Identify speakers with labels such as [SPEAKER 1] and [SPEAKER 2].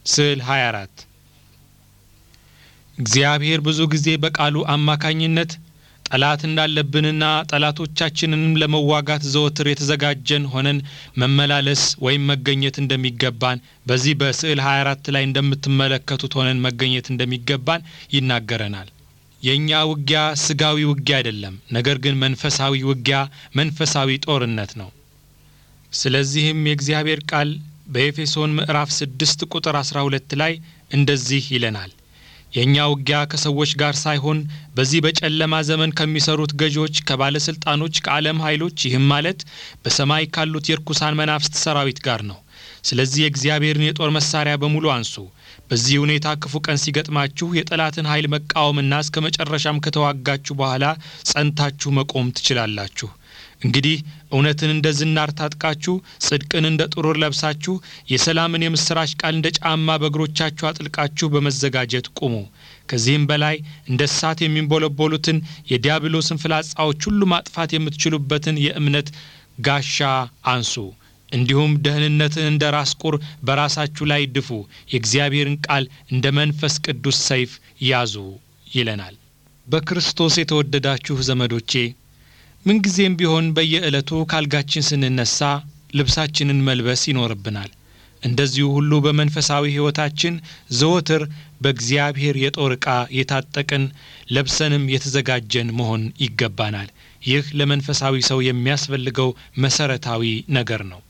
[SPEAKER 1] ስዕል 24 እግዚአብሔር ብዙ ጊዜ በቃሉ አማካኝነት ጠላት እንዳለብንና ጠላቶቻችንንም ለመዋጋት ዘወትር የተዘጋጀን ሆነን መመላለስ ወይም መገኘት እንደሚገባን በዚህ በስዕል 24 ላይ እንደምትመለከቱት ሆነን መገኘት እንደሚገባን ይናገረናል። የእኛ ውጊያ ስጋዊ ውጊያ አይደለም፣ ነገር ግን መንፈሳዊ ውጊያ፣ መንፈሳዊ ጦርነት ነው። ስለዚህም የእግዚአብሔር ቃል በኤፌሶን ምዕራፍ 6 ቁጥር 12 ላይ እንደዚህ ይለናል የእኛ ውጊያ ከሰዎች ጋር ሳይሆን በዚህ በጨለማ ዘመን ከሚሰሩት ገዢዎች፣ ከባለስልጣኖች፣ ከዓለም ኃይሎች ይህም ማለት በሰማይ ካሉት የርኩሳን መናፍስት ሰራዊት ጋር ነው። ስለዚህ የእግዚአብሔርን የጦር መሳሪያ በሙሉ አንሱ። በዚህ ሁኔታ ክፉ ቀን ሲገጥማችሁ የጠላትን ኃይል መቃወምና እስከ መጨረሻም ከተዋጋችሁ በኋላ ጸንታችሁ መቆም ትችላላችሁ። እንግዲህ እውነትን እንደ ዝናር ታጥቃችሁ ጽድቅን እንደ ጥሩር ለብሳችሁ የሰላምን የምስራች ቃል እንደ ጫማ በእግሮቻችሁ አጥልቃችሁ በመዘጋጀት ቁሙ። ከዚህም በላይ እንደ እሳት የሚንቦለቦሉትን የዲያብሎስን ፍላጻዎች ሁሉ ማጥፋት የምትችሉበትን የእምነት ጋሻ አንሱ። እንዲሁም ደህንነትን እንደ ራስ ቁር በራሳችሁ ላይ ድፉ። የእግዚአብሔርን ቃል እንደ መንፈስ ቅዱስ ሰይፍ ያዙ ይለናል። በክርስቶስ የተወደዳችሁ ዘመዶቼ ምንጊዜም ቢሆን በየዕለቱ ካልጋችን ስንነሳ ልብሳችንን መልበስ ይኖርብናል። እንደዚሁ ሁሉ በመንፈሳዊ ሕይወታችን ዘወትር በእግዚአብሔር የጦር ዕቃ የታጠቅን ለብሰንም የተዘጋጀን መሆን ይገባናል። ይህ ለመንፈሳዊ ሰው የሚያስፈልገው መሰረታዊ ነገር ነው።